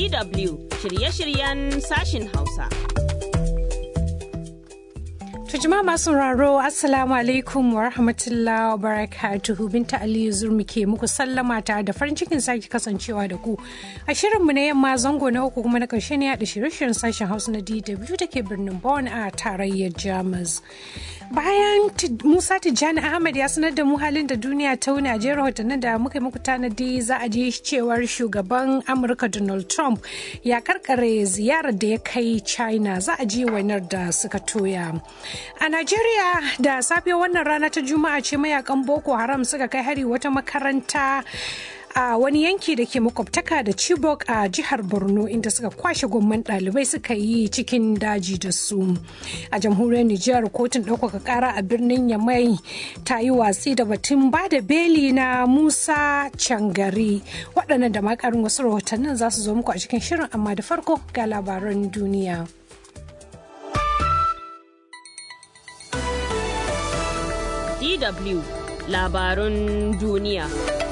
DW shirye-shiryen sashin Hausa. Tujima masu raro Assalamu alaikum wa rahmatullahi wa barakatuhu Binta Aliyu Zurmi ke muku sallama ta da farin cikin sake kasancewa da ku. A shirinmu na yamma zango na uku kuma na ƙarshe ne da shirye-shiryen sashen Hausa na DW da ke birnin Bonn a tarayyar Jamus. Bayan Musa Tijjani Ahmad ya sanar da mu halin da duniya ta wuni a jerin rahotannin da muka yi muku tanadi za a ji cewar shugaban Amurka Donald Trump ya karkare ziyarar da ya kai China za a ji wainar da suka toya. A Najeriya da safe wannan rana ta Juma'a ce mayakan Boko Haram suka kai hari wata makaranta a wani yanki da ke makwabtaka da Chibok a jihar Borno inda suka kwashe gomman ɗalibai suka yi cikin daji da su. A jamhuriyar Nijar kotun ɗaukaka ƙara a birnin Yamai ta yi watsi da batun ba da beli na Musa Cangari. Waɗannan da makarin wasu rahotannin za su zo muku a cikin shirin amma da farko ga labaran duniya. DW labarun duniya.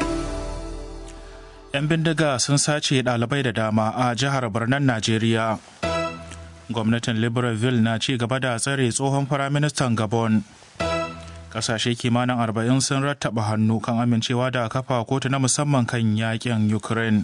'Yan bindiga sun sace ɗalibai da dama a jihar Birnin Najeriya. Gwamnatin Libreville na ci gaba da tsare tsohon firaministan Gabon. Kasashe kimanin arba'in sun rattaba hannu kan amincewa da kafa kotu na musamman kan yakin Ukraine.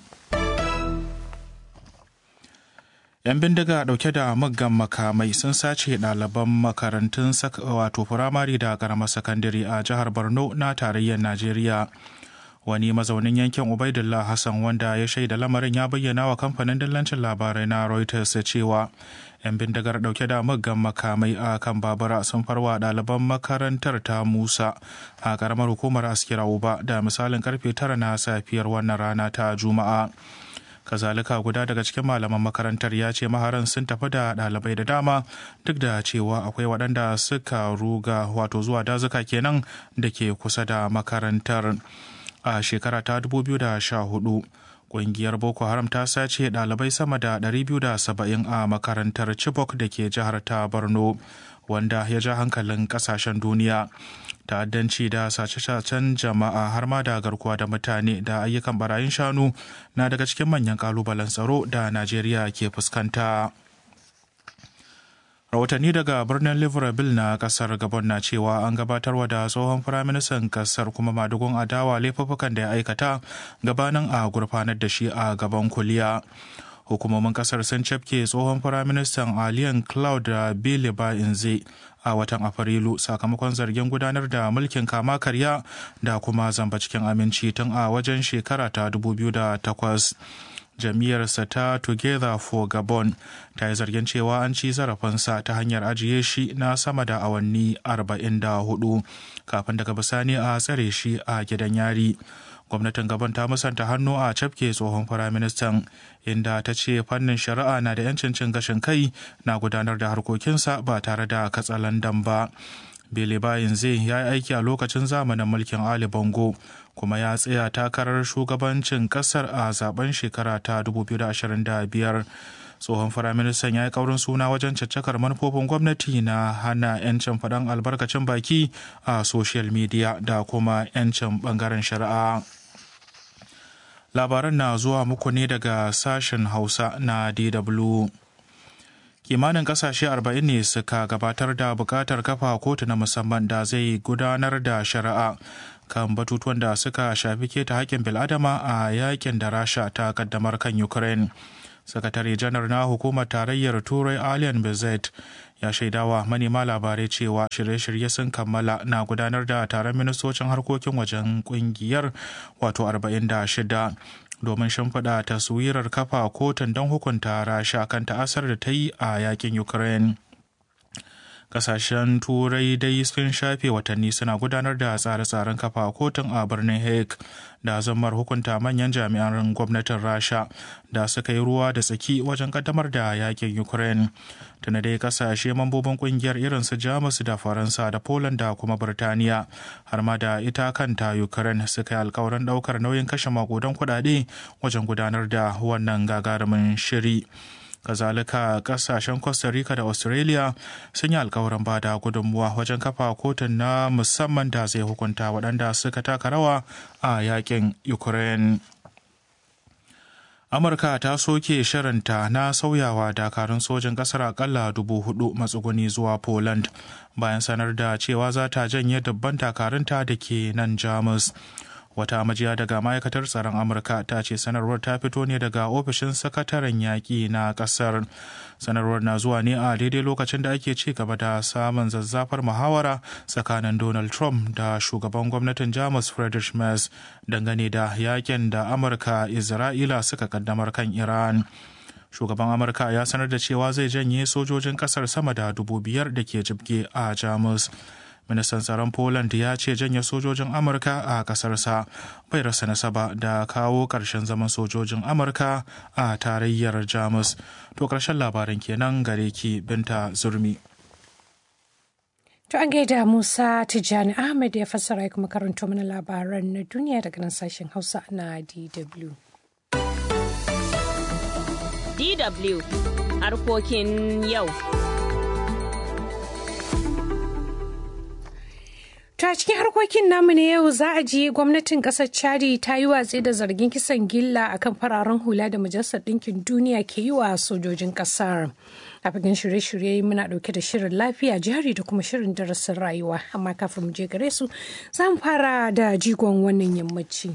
'yan bindiga dauke da muggan makamai sun sace ɗaliban makarantun wato firamare da karamar sakandare a jihar borno na tarayyar najeriya wani mazaunin yankin ubaidullah hassan wanda ya shaida lamarin ya bayyana wa kamfanin dillancin labarai na reuters cewa 'yan bindigar dauke da muggan makamai a kan babura sun farwa ɗaliban makarantar ta musa a karamar hukumar askira uba da misalin karfe tara na safiyar wannan rana ta juma'a kazalika guda daga cikin malaman makarantar ya ce maharan sun tafi da ɗalibai da dama duk da cewa akwai waɗanda suka ruga wato zuwa dazuka kenan da ke kusa da makarantar a shekara ta 2014 ƙungiyar boko haram ta sace ɗalibai sama da 270 a makarantar chibok da ke jihar ta borno wanda ya ja hankalin ƙasashen duniya ta'addanci da sace-sacen jama'a har ma da garkuwa da mutane da ayyukan barayin shanu na daga cikin manyan kalubalen tsaro da najeriya ke fuskanta rahotanni daga birnin libreville na kasar gabon na cewa an gabatarwa da tsohon firaministan kasar kuma madugun adawa laifuffukan da ya aikata gabanin a gurfanar da shi a gaban kuliya hukumomin kasar sun cafke tsohon firaministan aliyan cloud da billy inze a watan afrilu sakamakon zargin gudanar da mulkin kama karya da kuma zamba cikin aminci tun a wajen shekara ta 2008 jam'iyyarsa ta together for gabon ta yi zargin cewa an ci zarafinsa ta hanyar ajiye shi na sama da awanni 44 kafin daga bisani a tsare shi a gidan yari gwamnatin gabon ta musanta hannu a cafke tsohon firaministan inda ta ce fannin shari'a na da 'yancin cin gashin kai na gudanar da harkokinsa ba tare da katsalandan ba bele bayin zai ya yi aiki a lokacin zamanin mulkin ali bongo kuma ya tsaya takarar shugabancin kasar a zaben shekara ta 2025 tsohon firaministan ya yi kaurin suna wajen caccakar manufofin gwamnati na hana 'yancin faɗan albarkacin baki a social media da kuma 'yancin ɓangaren shari'a labaran na zuwa muku ne daga sashen hausa na dw kimanin kasashe 40 ne suka gabatar da bukatar kafa kotu na musamman da zai gudanar da shari'a kan batutuwan da suka shafi keta haƙƙin bil'adama a yakin da rasha ta kaddamar kan ukraine sakatare janar na hukumar tarayyar turai alien bezet ya shaidawa manema labarai cewa shirye-shirye sun kammala na gudanar da taron ministocin harkokin wajen kungiyar wato 46 domin shimfiɗa taswirar kafa kotun don hukunta rasha kan ta'asar da ta yi a yakin ukraine kasashen turai dai sun shafe watanni suna gudanar da tsare-tsaren kafa kotun a birnin hague da zammar hukunta manyan jami'an gwamnatin rasha da suka yi ruwa da tsaki wajen kaddamar da yakin ukraine tuna dai kasashe mambobin kungiyar irin su jamus da faransa da poland da kuma birtaniya har ma da ita kanta ukraine suka yi alkawarin daukar nauyin kashe makudan kudade wajen gudanar da wannan gagarumin shiri kazalika kasashen costa rica da australia sun yi alkawarin ba da gudunmuwa wajen kafa kotun na musamman da zai hukunta waɗanda suka taka rawa a yakin ukraine amurka ta soke shirinta na sauyawa dakarun sojin kasar akalla dubu hudu matsuguni zuwa poland bayan sanar da cewa za ta janye dubban dakarunta da ke nan jamus wata majiya daga ma'aikatar tsaron amurka ta ce sanarwar ta fito ne daga ofishin sakataren yaƙi na ƙasar sanarwar na zuwa ne a daidai lokacin da ake ci gaba da samun zazzafar muhawara tsakanin donald trump da shugaban gwamnatin jamus friedrich merz dangane da yakin da amurka isra'ila suka kaddamar kan iran shugaban amurka ya sanar da cewa zai janye sojojin kasar sama da dubu biyar da ke jibge a jamus ministan tsaron poland ya ce janye sojojin amurka a kasarsa bai rasa nasaba da kawo ƙarshen zaman sojojin amurka a tarayyar jamus to ƙarshen labaran kenan gare ki binta zurmi To an gaida Musa Tijjani Ahmed ya fassara ya kuma karanto mana labaran na duniya daga nan sashen Hausa na DW. DW harkokin yau. To a cikin harkokin namu ne yau za a ji gwamnatin kasar Chadi ta yi watsi da zargin kisan gilla akan fararen hula da Majalisar Ɗinkin Duniya ke yi wa sojojin kasar. A fagen shirye-shirye muna ɗauke da shirin lafiya jari da kuma shirin darasin rayuwa amma kafin mu je gare su za mu fara da jigon wannan yammaci.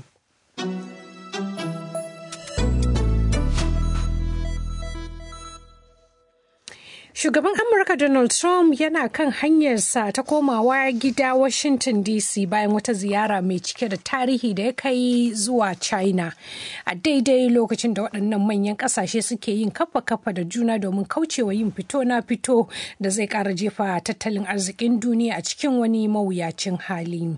Shugaban Amurka Donald Trump yana kan hanyarsa ta komawa gida Washington DC bayan wata ziyara mai cike da tarihi da ya kai zuwa China. A daidai lokacin da waɗannan manyan ƙasashe suke yin kafa-kafa da juna domin kaucewa yin fito na fito da zai ƙara jefa tattalin arzikin duniya a cikin wani mawuyacin hali.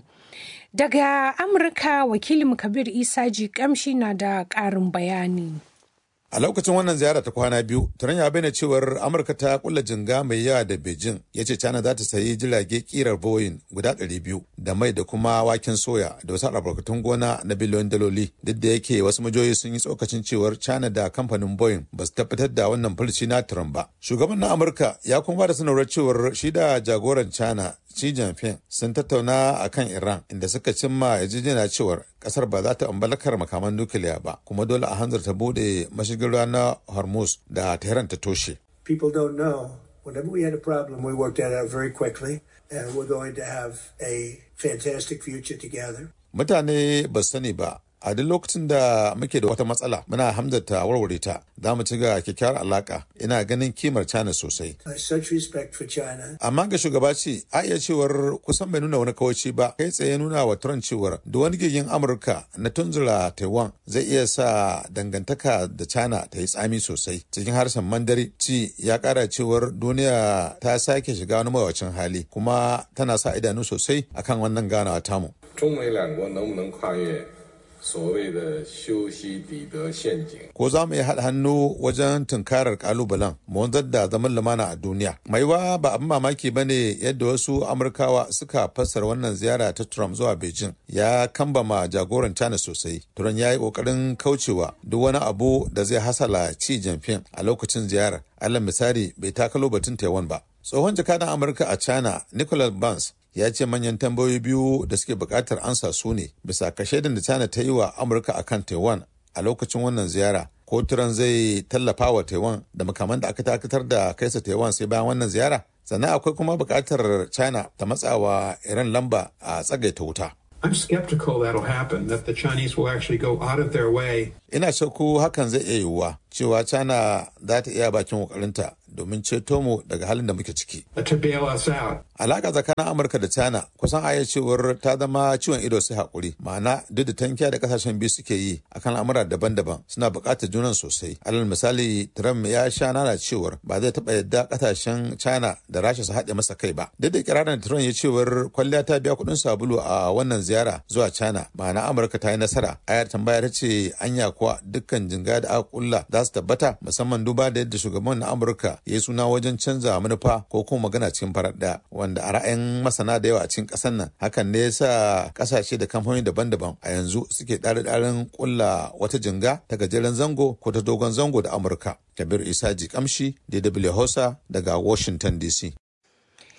Daga Amurka wakilin Kabir Isa ji kamshi na da ƙarin bayani. A lokacin wannan ziyara ta kwana biyu, Trump ya bayyana cewar Amurka ta kulla jinga mai yawa da Beijing ya ce China za ta sayi jirage kirar Boeing guda 200 da mai da kuma waken soya da wasu albarkatun gona na biliyon daloli. Duk da yake wasu majoyi sun yi tsokacin cewar China da kamfanin Boeing ba su tabbatar da wannan furci na Trump ba. Shugaban na Amurka ya kuma ba da sanarwar cewar shi da jagoran China Xi Jinping sun tattauna a kan Iran inda suka cimma yarjejeniya cewar kasar ba za ta ambalakar makaman nukiliya ba kuma dole a hanzarta bude mashigin ruwa na Hormuz da Tehran ta toshe. People don't know. Whenever we had a problem, we worked that out very quickly and we're going to have a fantastic future together. Mutane ba sani ba a duk lokacin da muke da wata matsala muna hamdata warware ta za mu ci ga kyakkyawar alaka ina ganin kimar china sosai such respect for China. amma ga shugaba ce a iya cewar kusan bai nuna wani kawaci ba kai tsaye nuna wa turan cewar duk wani gigin amurka na tunzura taiwan zai iya sa dangantaka da china ta yi tsami sosai cikin harshen mandari ci ya kara cewar duniya ta sake shiga wani mawacin hali kuma tana sa idanu sosai akan wannan ganawa tamu 中美两国能不能跨越所谓的修昔底德陷阱？ ko za mu iya haɗa hannu wajen tunkarar kalubalen mu wanzar da zaman lumana a duniya maiwa ba abin mamaki ba ne yadda wasu amurkawa suka fassara wannan ziyara ta trump zuwa beijing ya kambama jagoran china sosai turan ya yi ƙoƙarin kaucewa duk wani abu da zai hasala ci jinping a lokacin ziyarar alal misali bai takalo batun taiwan ba tsohon jakadan amurka a china nicholas burns ya ce manyan tambayoyi biyu da suke bukatar ansa su ne bisa kashedin da china ta yi wa amurka akan taiwan a lokacin wannan ziyara ko turan zai tallafa wa taiwan da makaman da aka dakatar da kaisa taiwan sai bayan wannan ziyara sannan akwai kuma bukatar china ta matsawa iran lamba a tsagaita wuta I'm skeptical that'll happen, that the Chinese will actually go out of their way ina shakku hakan zai iya yiwuwa cewa china za ta iya bakin kokarinta domin ceto mu daga halin da muke ciki to bail us out. alaka tsakanin amurka da china kusan aya cewar ta zama ciwon ido sai hakuri ma'ana duk da tankiya da kasashen biyu suke yi akan al'amura daban-daban suna buƙatar junan sosai alal misali trump ya sha nana cewar ba zai taɓa yadda kasashen china da rasha su haɗe masa kai ba duk da kirarin trump ya cewar kwalliya ta biya kuɗin sabulu a wannan ziyara zuwa china ma'ana amurka ta yi nasara ayar tambaya ta ce anya kuwa dukkan jinga da aka kulla za su tabbata musamman duba da yadda shugaban na amurka ya yi suna wajen canza manufa ko kuma magana cikin farar ɗaya wanda a ra'ayin masana da yawa a cikin ƙasar nan hakan ne yasa ƙasashe da kamfanoni daban-daban a yanzu suke ɗare-ɗaren kulla wata jinga ta gajeren zango ko ta dogon zango da amurka kabir isa ji kamshi dw hausa daga washington dc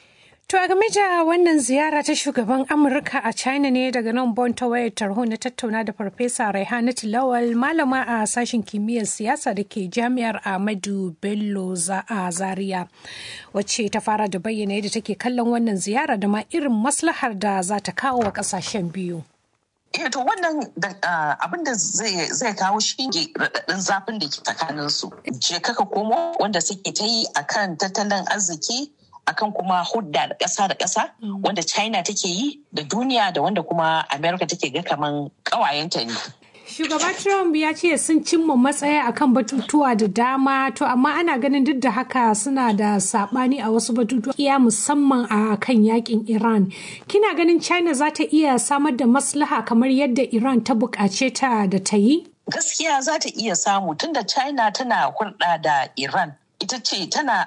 To a game da wannan ziyara ta shugaban Amurka a China ne daga nan Bon ta wayar tarho na tattauna da Farfesa Raihanatu Lawal malama a sashen kimiyyar siyasa da ke jami'ar Ahmadu Bello a Zaria wacce ta fara da bayyana yadda take kallon wannan ziyara da ma irin maslahar da za ta kawo wa kasashen biyu. Eh to wannan abin da zai kawo shi ne raɗaɗin zafin da ke tsakanin su. Je kaka komo wanda suke ta yi akan tattalin arziki akan kuma hudda da ƙasa da ƙasa wanda China take yi da duniya da wanda kuma America take ga kaman ƙawayenta ne. Shugaba Trump ya ce sun cimma matsaya akan batutuwa da dama to amma ana ganin duk da haka suna da sabani a wasu batutuwa iya musamman a kan yakin Iran. Kina ganin China za ta iya samar da maslaha kamar yadda Iran ta buƙace ta da ta yi? Gaskiya za ta iya samu tunda China tana hulɗa da Iran. ita ce tana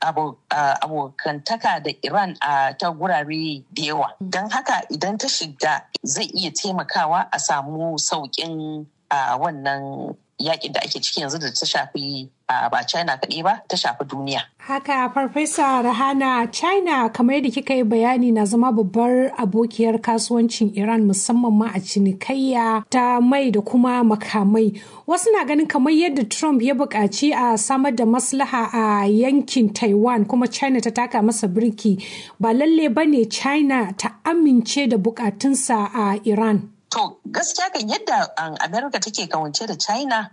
abokantaka da Iran a ta gurare da yawa. Don haka idan ta shiga zai iya taimakawa a samu sauƙin wannan yakin da ake ciki yanzu da ta shafi ba China kaɗai ba ta shafi duniya. Haka Farfesa Rahana China kamar yadda kika yi bayani na zama babbar abokiyar kasuwancin Iran musamman ma a cinikayya ta mai da kuma makamai. Wasu na ganin kamar yadda Trump ya buƙaci a samar da maslaha a yankin Taiwan kuma China ta taka masa birki ba lalle ba ne China ta amince da buƙatunsa a Iran. To gaskiya kan yadda America take kawance da China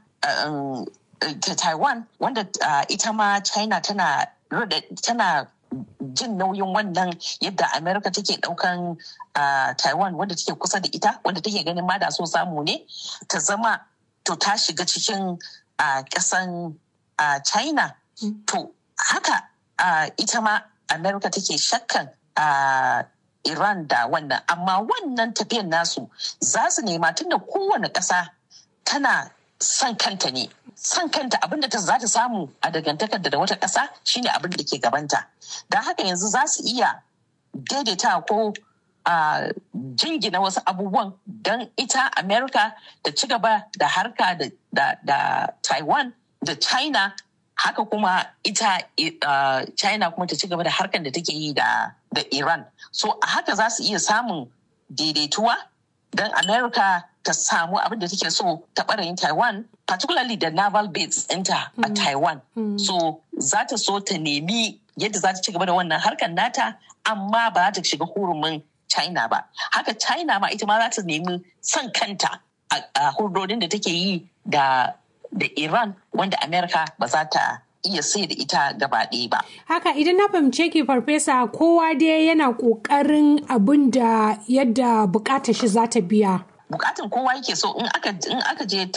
ta Taiwan wanda ita ma China tana tana jin nauyin wannan yadda America take daukan Taiwan wanda take kusa da ita wanda take ganin ma da so samu ne ta zama to ta shiga cikin kasan China to haka ita ma America take shakkan Iran da wannan amma wannan tafiyan nasu za su nema tunda kowane ƙasa tana son kanta ne son kanta abinda ta za ta samu a dangantakar da wata ƙasa shine abin da ke gabanta don haka yanzu za su iya daidaita ko a jingina wasu abubuwan don ita america ta ci gaba da harka da taiwan da china haka kuma ita uh, china kuma ta ci gaba da harkar da take yi da da iran so a haka za su iya samun daidaituwa don america ta samu abin da take so ta ɓarayin taiwan particularly da naval base ɗinta a taiwan so za ta so ta nemi yadda za ta ci gaba da wannan harkar nata amma ba za ta shiga hurumin china ba haka china ma ita ma za ta nemi son kanta a hurdodin da take yi da da Iran wanda Amerika ba za ta iya sai da ita gaba ɗaya ba. Haka idan na fahimce ki farfesa kowa dai yana ƙoƙarin abin da yadda buƙatar shi za ta biya. Bukatun kowa yake so in aka in aka je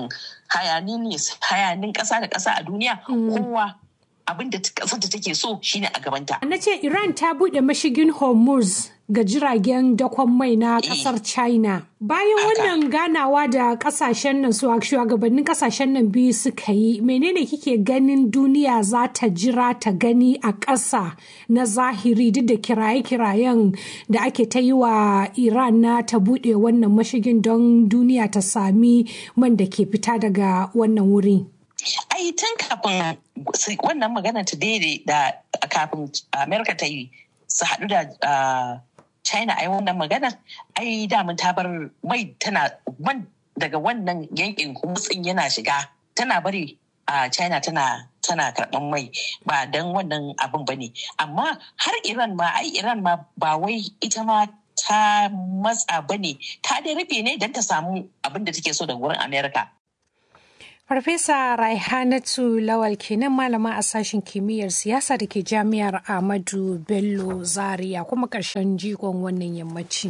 hayanin ƙasa da ƙasa a duniya kowa abin da ƙasar da take so shine a gabanta. Na ce Iran ta buɗe mashigin Hormuz ga jiragen dakon mai na kasar china bayan wannan ganawa da kasashen nan su shugabannin kasashen nan biyu suka yi menene kike ganin duniya za ta jira ta gani a ƙasa na zahiri duk da kiraye-kirayen da ake ta yi wa iran na ta buɗe wannan mashigin don duniya ta sami man da ke fita daga wannan wuri ai tun kafin wannan magana ta daidai da kafin amerika ta yi su haɗu da China ai wannan magana ai damun ta bar mai tana man daga wannan yankin kumutsin yana shiga tana bari a China tana tana karɓan mai ba don wannan abin ba ne amma har Iran ma ai Iran ma ba wai ita ma ta matsa ba ne ta dai rufe ne don ta samu abin da take so daga wurin Amerika. Farfesa Raihanatu Lawal kenan malama a sashen kimiyyar siyasa da ke jami'ar Ahmadu Bello Zaria kuma ƙarshen jigon wannan yammaci.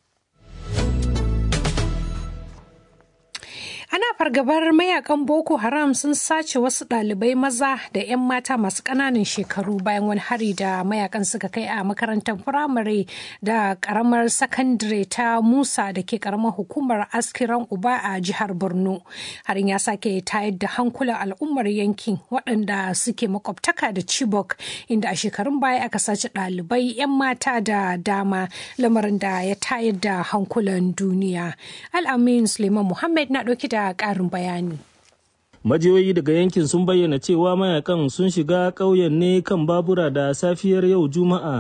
Ana fargabar mayakan Boko Haram sun sace wasu ɗalibai maza da 'yan mata masu ƙananan shekaru bayan wani hari da mayakan suka kai a makarantar firamare da ƙaramar sakandare ta Musa da ke ƙaramar hukumar askiran Uba a jihar Borno. Harin ya sake tayar da hankulan al'ummar yankin waɗanda suke makwabtaka da Chibok inda a shekarun baya aka sace ɗalibai 'yan mata da dama lamarin da ya tayar da hankulan duniya. Al'amin Suleiman Muhammad na ɗauki da ƙarin bayani. Majiyoyi daga yankin sun bayyana cewa mayakan sun shiga ƙauyen ne kan babura da safiyar yau Juma'a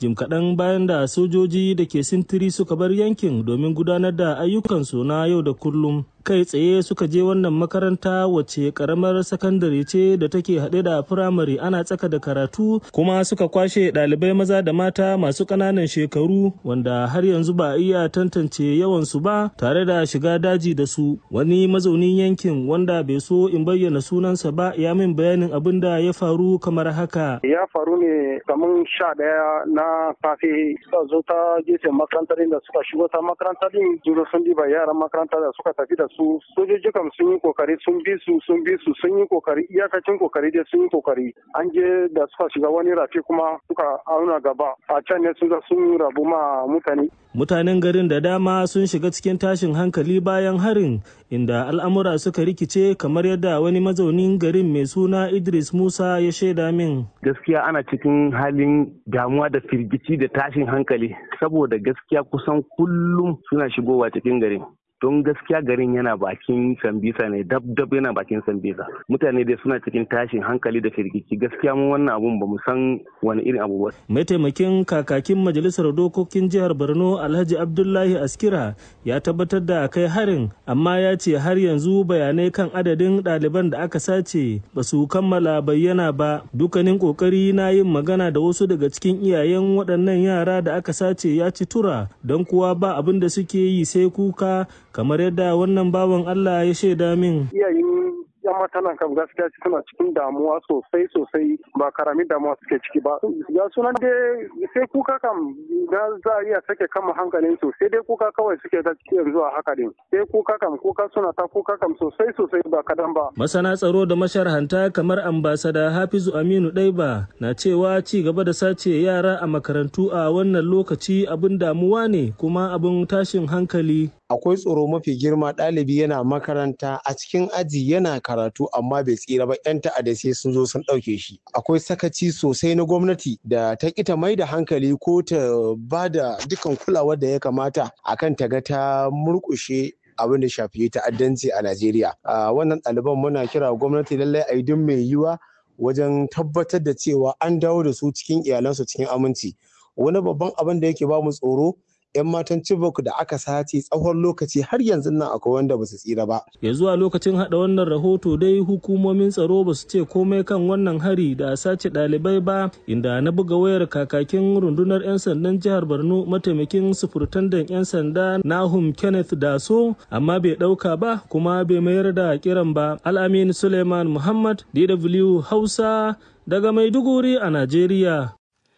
jim kaɗan bayan da sojoji da ke sintiri suka bar yankin domin gudanar da ayyukansu na yau da kullum kai tsaye suka je wannan makaranta wacce karamar sakandare ce da take haɗe da firamare ana tsaka da karatu kuma suka kwashe ɗalibai maza da mata masu ƙananan shekaru wanda har yanzu ba a iya tantance yawansu ba tare da shiga daji da su wani mazaunin yankin wanda bai so in bayyana sunansa ba ya min bayanin abin da ya faru kamar haka ya faru ne kamar sha ɗaya na safe suka zo ta gefen makarantar da suka shigo ta makarantar din juro sun diba yaran makaranta da suka tafi da su sojoji kam sun yi kokari sun bi su sun bi su sun yi kokari iyakacin kokari dai sun yi kokari an je da suka shiga wani rafi kuma suka auna gaba a can ne sun sun rabu ma mutane mutanen garin da dama sun shiga cikin tashin hankali bayan harin inda al'amura suka rikice kamar yadda wani mazaunin garin mai suna idris musa ya shaida min gaskiya ana cikin halin damuwa da firgici da tashin hankali saboda gaskiya kusan kullum suna shigowa cikin garin don gaskiya garin yana bakin sambisa ne dab dab yana bakin sambisa mutane dai suna cikin tashin hankali da firgici gaskiya mu wannan abun ba mu san wani irin abu ba mataimakin kakakin majalisar dokokin jihar borno alhaji abdullahi askira ya tabbatar da kai harin amma ya ce har yanzu bayanai kan adadin ɗaliban da aka sace ba su kammala bayyana ba dukkanin kokari na yin magana da wasu daga cikin iyayen waɗannan yara da aka sace ya ci tura don kuwa ba abin da suke yi sai kuka kamar yadda wannan bawan Allah ya shaida min. Iyayen yan matanan kam gaskiya suna cikin damuwa sosai sosai ba karamin damuwa suke ciki ba. Ya sunan dai sai kuka kam da za a iya sake kama hankalin su sai dai kuka kawai suke ta ciki yanzu a haka din. Sai kuka kam kuka suna ta kuka kam sosai sosai ba kadan ba. Masana tsaro da masharhanta kamar ambasada Hafizu Aminu Daiba na cewa ci gaba da sace yara a makarantu a wannan lokaci abin damuwa ne kuma abin tashin hankali. akwai tsoro mafi girma ɗalibi yana makaranta a cikin aji yana karatu amma bai tsira ba yan ta'adda sai sun zo sun ɗauke shi akwai sakaci sosai na gwamnati da ta kita mai da hankali ko ta ba da dukkan kulawar da ya kamata akan ta ga ta murƙushe abin da shafi ta'addanci a Najeriya. Wannan ɗaliban muna kira gwamnati lallai a yi duk mai yiwa wajen tabbatar da cewa an dawo da su cikin iyalansu cikin aminci. Wani babban abin da yake ba mu tsoro 'yan matan Chibok da aka sace tsawon lokaci har yanzu nan akwai wanda ba su tsira ba. Ya zuwa lokacin hada wannan rahoto dai hukumomin tsaro ba su ce komai kan wannan hari da sace ɗalibai ba inda na buga wayar kakakin rundunar 'yan sandan jihar Borno mataimakin sufurtandan 'yan sanda Nahum Kenneth Daso amma bai ɗauka ba kuma bai mayar da kiran ba. Al'amin Suleiman Muhammad DW Hausa daga Maiduguri a Najeriya.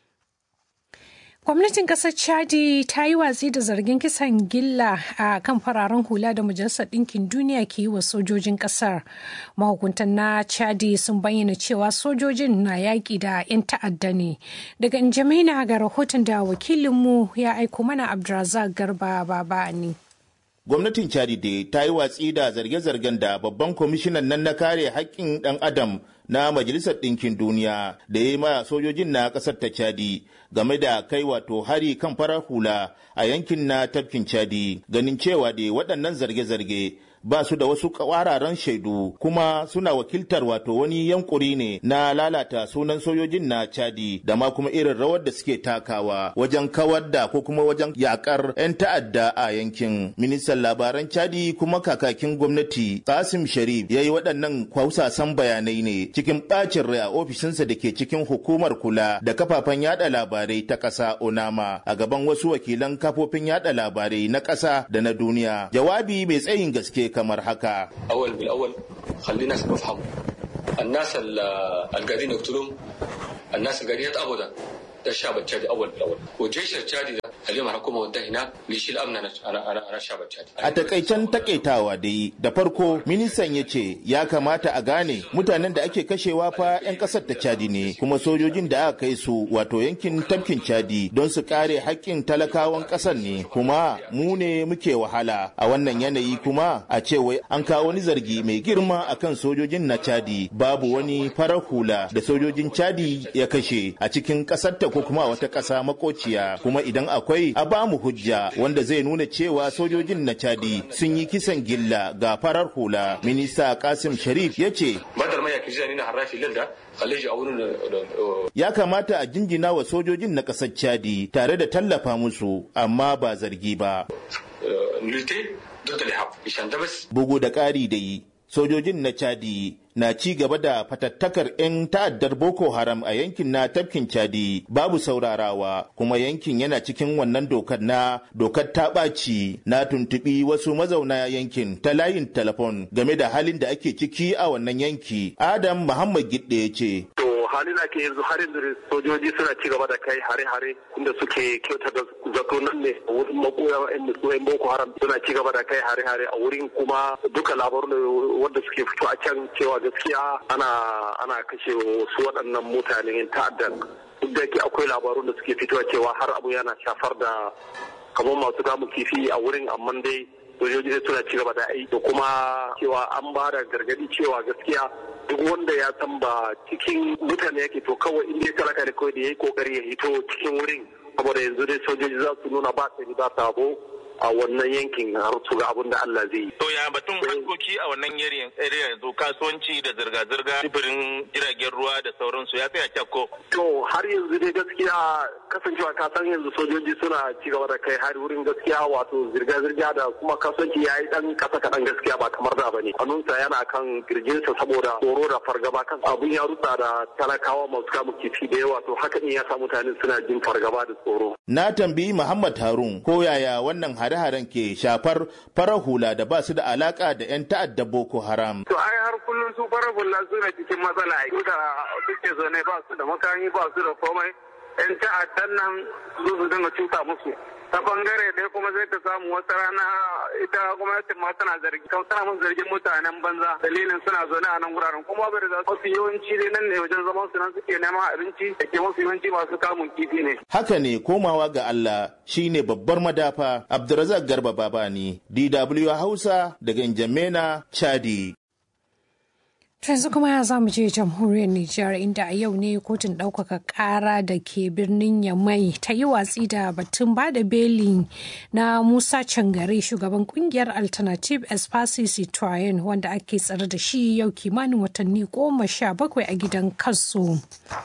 Gwamnatin ƙasar Chadi ta yi watsi da zargin kisan gilla a kan fararen hula da Majalisar Ɗinkin Duniya ke yi wa sojojin ƙasar. Mahukuntan na Chadi sun bayyana cewa sojojin na yaƙi da 'yan ta'adda ne. Daga Njamaina ga rahoton da wakilinmu ya aiko mana Abdulrazak Garba Baba ne. Gwamnatin Chadi dai ta yi watsi da zarge-zargen da babban kwamishinan nan na kare haƙƙin ɗan Adam na Majalisar Ɗinkin Duniya da ya yi ma sojojin na ƙasar ta Chadi game da kai wato hari kan farar hula a yankin na tafkin Chadi ganin cewa da waɗannan zarge-zarge ba su da wasu kwararan shaidu kuma suna wakiltar wato wani yankuri ne na lalata sunan sojojin na chadi da ma kuma irin rawar da suke takawa wajen kawar da ko kuma wajen yakar 'yan ta'adda a yankin ministan labaran chadi kuma kakakin gwamnati kasim sharif ya yi waɗannan kwausasan bayanai ne cikin ɓacin rai a ofishinsa da ke cikin hukumar kula da kafafen yada labarai ta ƙasa onama a gaban wasu wakilan kafofin yada labarai na ƙasa da na duniya jawabi mai tsayin gaske kamar haka. أول بالأول خلينا نفهم الناس القاعدين يقتلون الناس القاعدين أبدا ده الشعب التشادي أول بالأول والجيش التشادي ده اليوم الحكومة وداه هناك ليشيل أمن أنا أنا أنا, أنا الشعب التشادي A takaicen takaitawa dai da farko ministan ya ce ya kamata a gane mutanen da ake kashewa fa 'yan kasar ta Chadi ne kuma sojojin da aka kai su wato yankin tafkin Chadi don su kare haƙƙin talakawan ƙasar ne kuma mu ne muke wahala a wannan yanayi kuma a ce wai an kawo wani zargi mai girma akan sojojin na Chadi babu wani farar hula da sojojin Chadi ya kashe a cikin ƙasar ta ko kuma wata ƙasa makociya kuma idan akwai a ba mu hujja wanda zai nuna cewa sojojin na Chadi sun yi kisan gilla ga farar hula minista Kasim Sharif ya ce بدل ما kirjani na harafi lalla khaleji a wurin ya kamata a jinjina wa sojojin na ƙasar chadi tare da tallafa musu amma ba zargi ba bugu da ƙari da yi sojojin na chadi na ci gaba da fatattakar 'yan ta'addar boko haram a yankin na tafkin chadi babu saurarawa kuma yankin yana cikin wannan dokar na dokar ta ɓaci na tuntuɓi wasu mazauna yankin ta layin telefon game da halin da ake ciki a wannan yanki adam muhammad gidde ya ce halin ake yanzu har yanzu sojoji suna ci gaba da kai hare-hare inda suke kyauta da zato nan ne wurin makoya yan boko haram suna ci gaba da kai hare-hare a wurin kuma duka labarun wanda suke fito a can cewa gaskiya ana ana kashe wasu waɗannan mutanen ta'addan duk da yake akwai labarun da suke fitowa cewa har abu yana shafar da kamar masu kamun kifi a wurin amma dai sojoji suna ci gaba da aiki da kuma cewa an ba da gargadi cewa gaskiya duk wanda ya san ba cikin mutane yake to kawai in dai talaka da kawai da ya yi kokari ya hito cikin wurin saboda yanzu dai sojoji za su nuna ba sani ba sabo a wannan yankin har su ga abin da Allah zai yi. To ya batun harkoki a wannan area yanzu kasuwanci da zirga-zirga sifirin jiragen ruwa da sauransu ya tsaya kyakko. To har yanzu dai gaskiya kasancewa ka san yanzu sojoji suna ci gaba da kai har wurin gaskiya wato zirga-zirga da kuma kasuwanci ya yi dan kasa kaɗan gaskiya ba kamar da bane. Hannunsa yana kan kirjinsa saboda tsoro da fargaba kan abun ya rutsa da talakawa masu kamun kifi da yawa to haka ne ya sa mutane suna jin fargaba da tsoro. Na tambayi Muhammad Harun ko yaya wannan hare-haren ke shafar farar hula da ba su da alaka da 'yan ta'adda Boko Haram. To ai har kullum su farar hula suna cikin matsala ai da suke zaune ba su da makami ba su da komai 'yan ta'addan nan su su dinga cuta musu. ta bangare ɗaya kuma zai ta samu wata rana ita gwamnatin ma tana zargi tana mun zargin mutanen banza dalilin suna zaune a nan wuraren kuma bai da mafi yawanci dai nan ne wajen zaman su nan suke neman abinci da ke mafi yawanci masu kamun kifi ne. Haka ne komawa ga Allah shine babbar madafa Abdulrazak Garba Babani DW Hausa daga Njamena Chadi. yanzu kuma za mu je jamhuriyar Nijar inda a yau ne kotun ɗaukaka ƙara da ke birnin Yamai ta yi watsi da batun ba da beli na Musa Cangare shugaban kungiyar Alternative Espasi Citoyen wanda ake tsare da shi yau kimanin watanni goma sha bakwai a gidan kaso.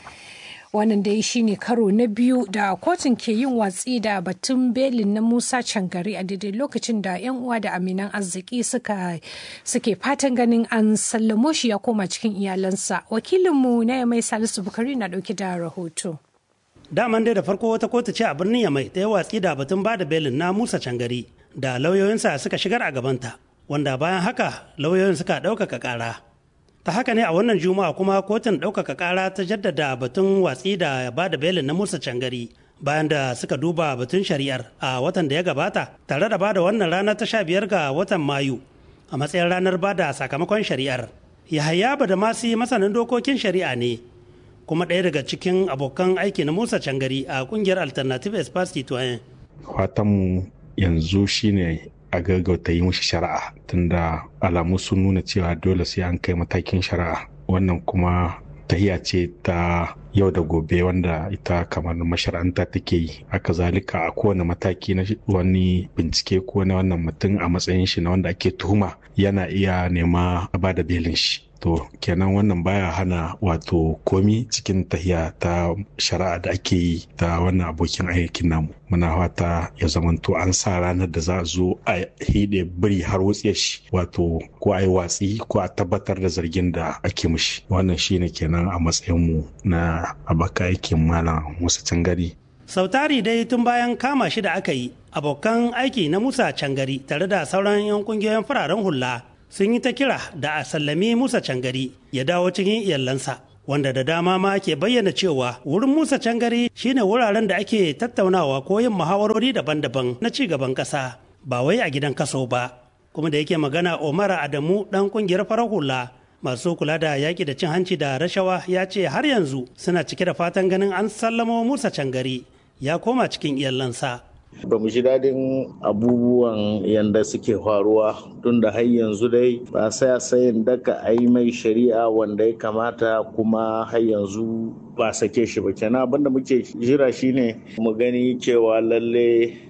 wannan dai shine karo na biyu da kotun ke yin watsi da batun belin na musa cangari a daidai lokacin da 'yan uwa da aminan arziki suka suke fatan ganin an sallamo shi ya koma cikin iyalansa wakilinmu na mai salisu bukari na dauke da rahoto daman dai da farko wata kotu ce a birnin yamai ta yi watsi da batun bada belin na musa cangari da lauyoyinsa suka shigar a gabanta wanda bayan haka lauyoyin suka ɗaukaka ƙara ta haka ne a wannan juma'a kuma kotun ɗaukaka ƙara ta jaddada batun watsi da ba da belin na musa cangari bayan da suka duba batun shari'ar a watan da ya gabata tare da ba da wannan rana ta sha biyar ga watan mayu a matsayin ranar ba da sakamakon shari'ar yahaya da masu masanin dokokin shari'a ne kuma ɗaya daga cikin abokan aiki na musa cangari a ƙungiyar alternative espace citoyen fatanmu yanzu shine a gaggauta yi mushi shari'a tunda alamu sun nuna cewa dole sai an kai matakin shari'a wannan kuma tahiya ce ta yau da gobe wanda ita kamar mashara'anta take yi aka zalika a kowane mataki na wani bincike ko na wannan mutum a matsayin shi na wanda ake tuhuma yana iya nema ba da belin shi to kenan wannan baya hana wato komi cikin tahiya ta shari'a da ake yi ta wannan abokin aikin namu muna fata ya zamanto an sa ranar da za a zo a hide biri har wutsiyar shi wato ko a yi watsi ko a tabbatar da zargin da ake mushi wannan shine kenan a matsayinmu na abaka aikin malam musa cangari sautari dai tun bayan kama shi da aka yi abokan aiki na musa cangari tare da sauran 'yan kungiyoyin fararen hula sun yi ta kira da a sallami Musa Cangari ya dawo cikin iyalansa. Wanda da dama ma ke bayyana cewa wurin Musa Cangari shine wuraren da ake tattaunawa ko yin muhawarori daban-daban na ci gaban ƙasa ba wai a gidan kaso ba. Kuma da yake magana Omar Adamu ɗan ƙungiyar farar hula masu kula da yaƙi da cin hanci da rashawa ya ce har yanzu suna cike da fatan ganin an sallamo Musa Cangari ya koma cikin iyalansa. ba mu ji daɗin abubuwan yadda suke faruwa tun da har yanzu dai ba sai sayin daka a yi mai shari'a wanda ya kamata kuma har yanzu ba sake shi ba kenan abinda muke jira shine mu gani cewa lalle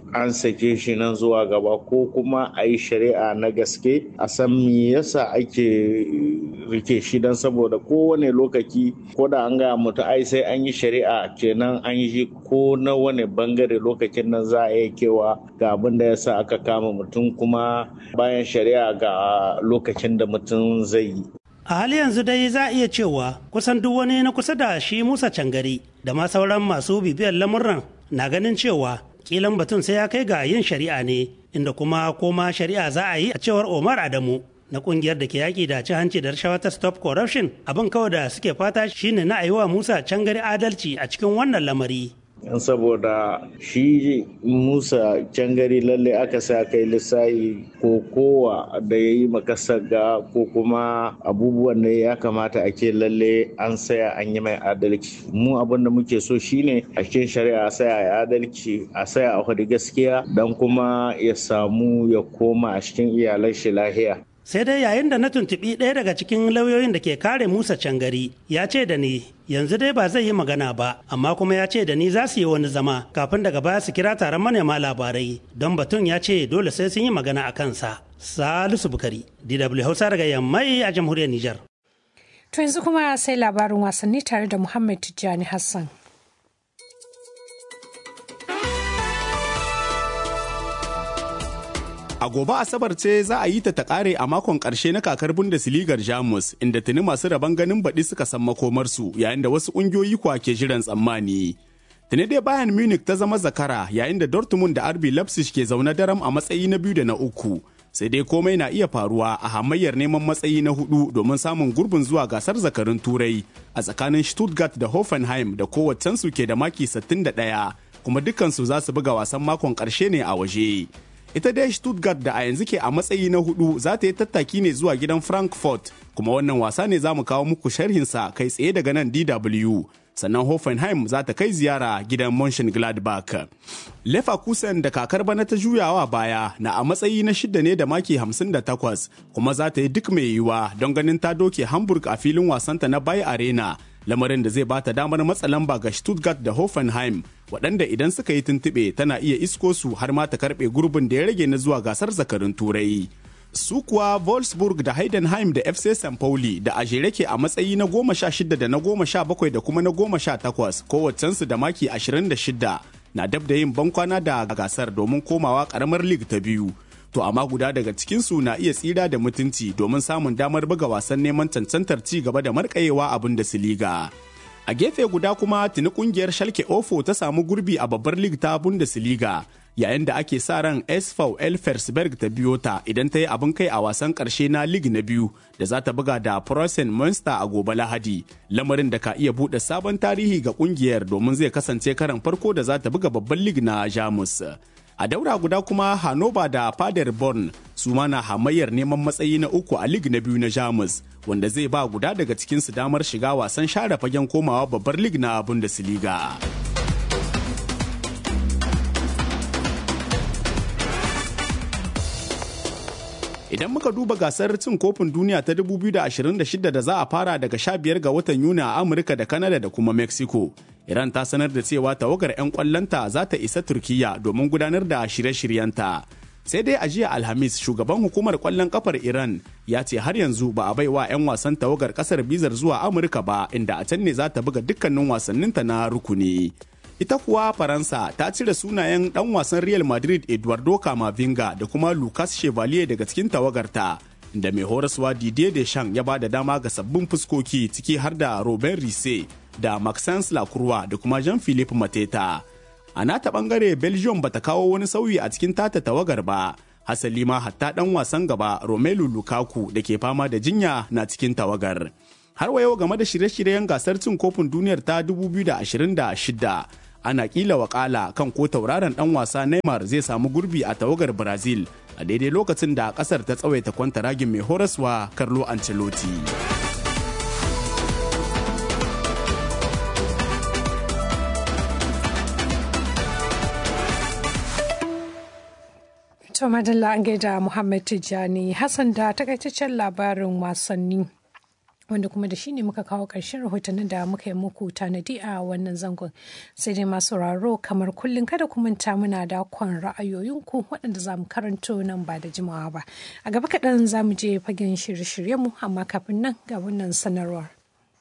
an sake shi nan zuwa gaba ko kuma a yi shari'a na gaske a san me yasa ake rike shi don saboda kowane lokaci ko da an gaya mutu ai sai an yi shari'a kenan an yi ko na wani bangare lokacin nan za a iya kewa ga abin da yasa aka kama mutum kuma bayan shari'a ga lokacin da mutum zai yi a hali yanzu dai za a iya cewa kusan duk wani na kusa da shi musa cangari da ma sauran masu bibiyar lamurran na ganin cewa kilan batun sai ya kai ga yin shari'a ne inda kuma koma shari'a za a yi a cewar omar adamu na kungiyar da ke yaƙi da ci hanci da rashawa ta stop corruption abin kawai da suke fata shine na wa musa cangari adalci a cikin wannan lamari saboda shi musa cangari lalle aka sa kai lissayi ko kowa da ya yi makasaga ko kuma abubuwan da ya kamata a ke lalle an saya an yi mai adalci mu abin da muke so shine a cikin shari'a a saya a adalci a saya a hudu gaskiya don kuma ya samu ya koma a cikin iyalan shi lahiya sai dai yayin da na tuntuɓi ɗaya daga cikin lauyoyin da ke kare musa cangari ya ce da ni yanzu dai ba zai yi magana ba amma kuma ya ce da ni za su yi wani zama kafin daga baya su kira taron manema labarai don batun ya ce dole sai sun yi magana a kansa salisu bukari dw hausa daga yammai a jamhuriyar nijar to yanzu kuma sai labarin wasanni tare da muhammad tijjani hassan A gobe Asabar ce za a yi ta ta kare a makon ƙarshe na kakar Bundesligar Jamus inda tuni masu rabon ganin baɗi suka san makomarsu yayin da wasu ƙungiyoyi kuwa ke jiran tsammani. Tuni dai Bayern Munich ta zama zakara yayin da Dortmund da RB Leipzig ke zaune daram a matsayi na biyu da na uku. Sai dai komai na iya faruwa a hamayyar neman matsayi na hudu domin samun gurbin zuwa gasar zakarun Turai a tsakanin Stuttgart da Hoffenheim da kowaccensu ke da maki 61 kuma dukkansu za su buga wasan makon ƙarshe ne a waje. ita dai stuttgart da a yanzu ke a matsayi na hudu za ta yi tattaki ne zuwa gidan frankfurt kuma wannan wasa ne za mu kawo muku sharhinsa kai tsaye daga nan dw sannan hoffenheim za ta kai ziyara gidan mönchengladbach leverkusen da kakar bana ta juyawa baya na a matsayi na shidda ne da maki 58 kuma za ta yi duk mai yiwuwa don ganin ta doke hamburg a filin wasanta na bay arena lamarin da zai ba ta damar matsa lamba ga Stuttgart da Hoffenheim waɗanda idan suka yi tuntuɓe tana iya isko su har ma ta karɓe gurbin da ya rage na zuwa gasar zakarun turai. Su kuwa Wolfsburg da Heidenheim da FC St. Pauli da a jere ke a matsayi na goma sha shida da na goma sha bakwai da kuma na goma sha takwas kowaccensu da maki ashirin da shida na dab da yin bankwana da gasar domin komawa ƙaramar lig ta biyu. to amma guda daga cikinsu na iya tsira da mutunci domin samun damar buga wasan neman cancantar ci gaba da markayewa a Bundesliga. A gefe guda kuma tuni kungiyar Schalke Ofo ta samu gurbi a babbar lig ta Bundesliga yayin da ake sa ran SV Elfersberg ta biyo ta idan ta yi abin kai a wasan karshe na lig na biyu da za ta buga da Preußen Münster a gobe Lahadi lamarin da ka iya buɗe sabon tarihi ga kungiyar domin zai kasance karan farko da za ta buga babban lig na Jamus. a daura guda kuma Hannover da Paderborn su ma na hamayyar neman matsayi na uku a lig na biyu na Jamus wanda zai ba guda daga cikinsu damar shiga wasan share fagen komawa babbar lig na Bundesliga. Idan muka duba gasar cin kofin duniya ta 2026 da za a fara daga 15 ga watan Yuni a Amurka da Kanada da kuma Mexico, Iran ta sanar da cewa tawagar 'yan kwallonta za ta isa Turkiyya domin gudanar da shirye-shiryenta. Sai dai a jiya Alhamis shugaban hukumar kwallon kafar Iran ya ce har yanzu ba a baiwa 'yan wasan tawagar kasar bizar zuwa Amurka ba inda a can ne za ta buga dukkanin wasanninta na rukuni. Ita kuwa Faransa ta cire sunayen ɗan wasan Real Madrid Eduardo Camavinga da kuma Lucas Chevalier daga cikin tawagarta. Da mai horaswa Didier Deschamps ya ba da dama ga sabbin fuskoki ciki har da Robin Risse da Maxence Lacroix da kuma Jean-Philippe Mateta. A nata bangare Belgium bata kawo wani sauyi a cikin tata tawagar ba. Hasali ma hatta ɗan wasan gaba Romelu Lukaku da ke fama da jinya na cikin tawagar. Har wa yau game da shirye-shiryen gasar cin kofin duniyar ta 2026 ana kila wakala kan ko tauraron dan wasa Neymar zai samu gurbi a tawagar Brazil a daidai lokacin da kasar ta tsawaita kwantaragin mai horaswa Carlo Ancelotti. To madalla an gaida Muhammad Tijjani Hassan da takaitaccen labarin wasanni. wanda kuma da shi ne muka kawo ƙarshen rahotannin da muka yi muku tanadi a wannan zangon sai dai masu raro kamar kullum kada ku manta muna da kwan ra'ayoyinku waɗanda za mu karanto nan ba da jimawa ba a gaba kaɗan za mu je fagen shirye-shiryenmu amma kafin nan ga wannan sanarwar.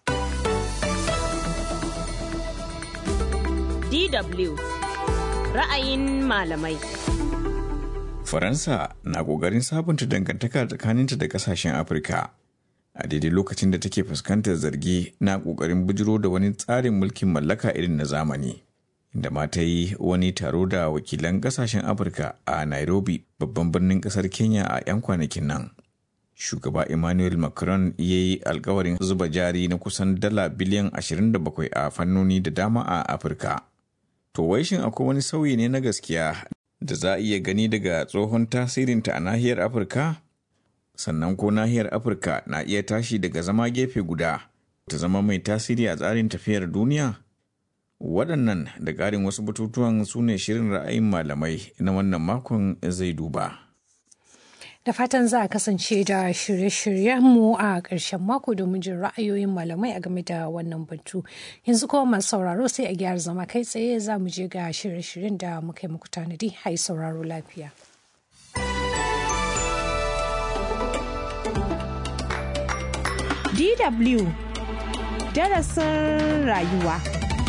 DW ra'ayin malamai. Faransa na ƙoƙarin sabunta dangantaka tsakaninta da ƙasashen Afirka a daidai lokacin da take fuskantar zargi na ƙoƙarin bujiro da wani tsarin mulkin mallaka irin na zamani. Inda ma ta yi wani taro da wakilan ƙasashen Afirka a Nairobi babban birnin ƙasar Kenya a 'yan kwanakin nan. Shugaba Emmanuel Macron ya yi alkawarin zuba jari na kusan dala biliyan 27 a fannoni da dama a Afirka. To wai shin akwai wani sauyi ne na gaskiya da za a iya gani daga tsohon tasirinta a nahiyar Afirka? Sannan ko nahiyar Afirka na iya tashi daga zama gefe guda ta zama mai tasiri a tsarin tafiyar duniya? Waɗannan da ƙarin wasu batutuwan su ne shirin ra'ayin malamai na wannan makon zai duba. Da fatan za a kasance da shirye-shiryenmu a ƙarshen mako domin jin ra'ayoyin malamai a game da wannan batu. Yanzu kuma masu sauraro sai a gyara zama kai tsaye za mu je ga shirye-shiryen da muka yi muku tanadi. Hai sauraro lafiya. DW darasin rayuwa.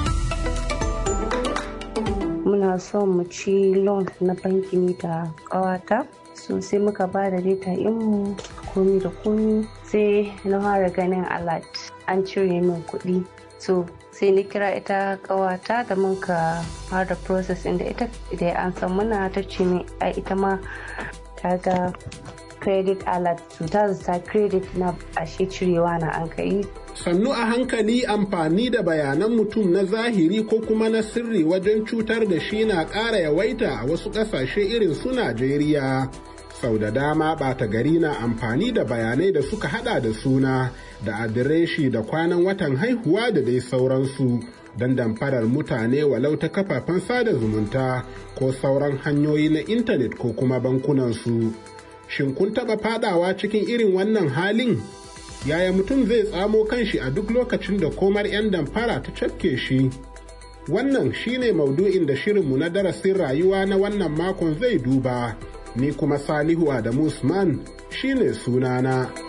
Muna son mu ci loan na banki ne da ƙawata. so sai muka ba da data mu komi da komi sai na fara ganin alert an cire min kuɗi so sai ni kira ita kawata da muka fara process da ita da an san muna ta ce min a ita ma ta ga credit alert so ta zata credit na ashe cirewa na an kai sannu a hankali amfani da bayanan mutum na zahiri ko kuma na sirri wajen cutar da shi na ƙara yawaita a wasu ƙasashe irin su Najeriya. Sau da dama ɓata gari na amfani da bayanai da suka hada da suna da adireshi da kwanan watan haihuwa da dai sauransu don damfarar mutane walau ta kafafen sada zumunta ko sauran hanyoyi na intanet ko kuma bankunansu. Shin kun taɓa fadawa cikin irin wannan halin? yaya mutum zai tsamo kanshi a duk lokacin da komar 'yan damfara ta cafke shi wannan shine maudu'in da shirinmu na darasin rayuwa na wannan makon zai duba ni kuma salihu adamu usman shine sunana